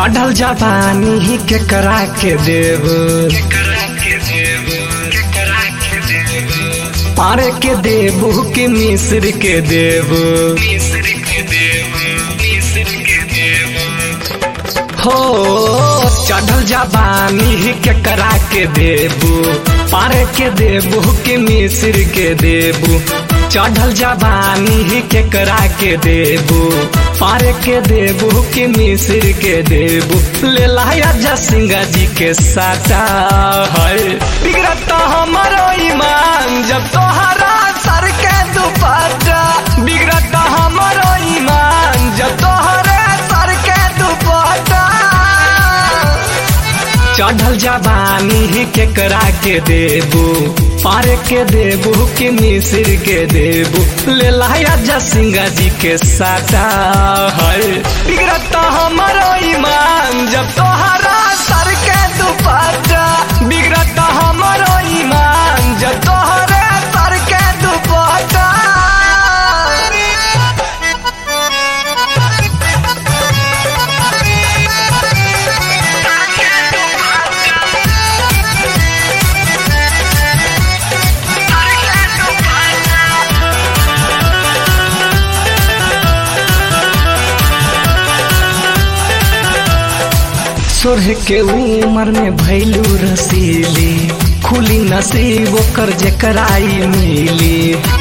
चढ़ल जवानी केकरा के देव पारे के देबू के मिस्र के देव हो चढ़ल जवानी केकरा के देबू पारे के देबू के मिस्र के देबू चढ़ल जवानी केकरा के देबू पारे के देबू के मिस्र के देबू ले लाया जसिंगा जी के साचा है बिगड़ता हमारो ईमान जब तोहरा सर के दुपट्टा बिगड़ता हमारो ईमान जब तोहरे सर के दुपट्टा चढ़ल जवानी केकरा के देबू पारे के देबू के मिस्र के देबू ले लाया जसिंगा जी के साचा है बिगड़ता हमारो ईमान जब तोहरा सर के दुपट्टा बिगड़ता हमारो ईमान जब तोहरे सर के दुपट्टा सोरह के उमर में भैलू रसीली खुली नसीब ओकर जेकराई मिली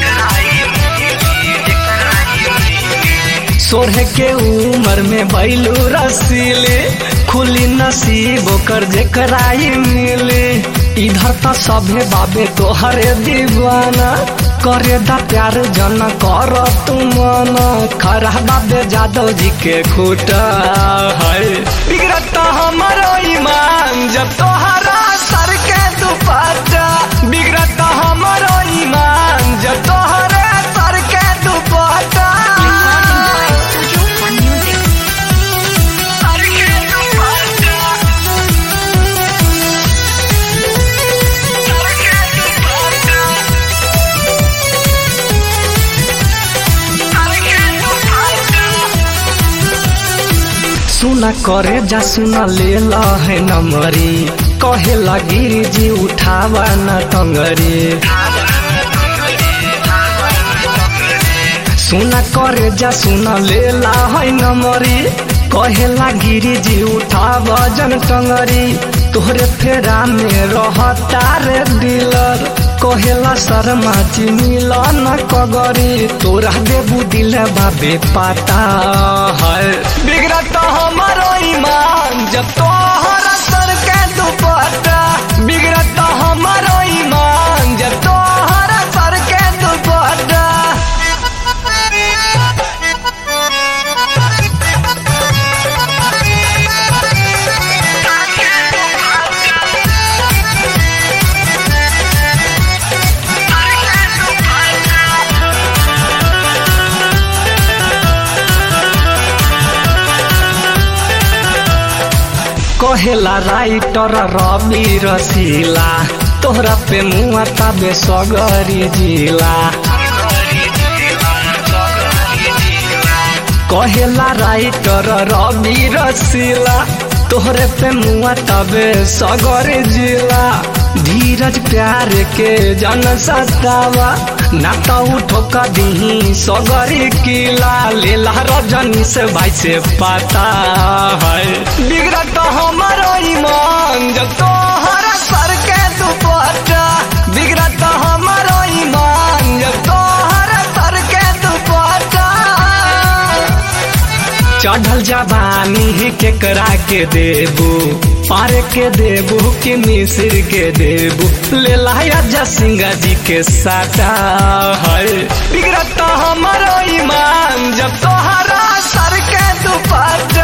सोरह के उमर में भैलू रसीली खुली नसीब ओकर जेकराई मिली इधर तो सभे बाबे तोहरे दीवाना करे दा प्यार जन कर तुम खरा बाबे जादव जी के खूटा है बिगड़ता हमारो ईमान जब तोहरा सर के दुपट्टा बिगड़ता हमारो ईमान जब तोहरे सर के दुपट्टा Studio One Music. सर के दुपट्टा सर के दुपट्टा सर के दुपट्टा सुना करे जा सुना ले ला है नमरी कहे लगी जी उठावा न टंगरी सुना करे जा सुना ले ला है नमरी कहे लगी जी उठावा जन टंगरी तोहरे फेरा में रहता रे डीलर कहेला शर्मा चिमिल न कगरी तोरा देबू दिल बाबे पाता है बिगड़ता हमारो ईमान जब तोहरा सर के दुपट्टा बिगड़ता हमारो ईमान जब तोहरा सर के दुपट्टा कहेला राइटर रवि रसीला तोहरा पे मुआ तबे सगरी जिला कहेला राइटर रवि रसीला तोहरे पे मुआ तबे सगरी जिला धीरज प्यार के जन सतावा ना तो उठो कदी सगरी किला लेला रजनी से भाई से पता है बिगड़ता हमारो ईमान जब तोहरा सर के दुपट्टा बिगड़ता हमारो ईमान जब तोहरा सर के दुपट्टा चढ़ल जवानी केकरा के देबू पार के देबू के मिस्र के देबू ले लाया जसिंगा जी के साटा है बिगड़ता हमारो ईमान जब तोहरा सर के दुपट्टा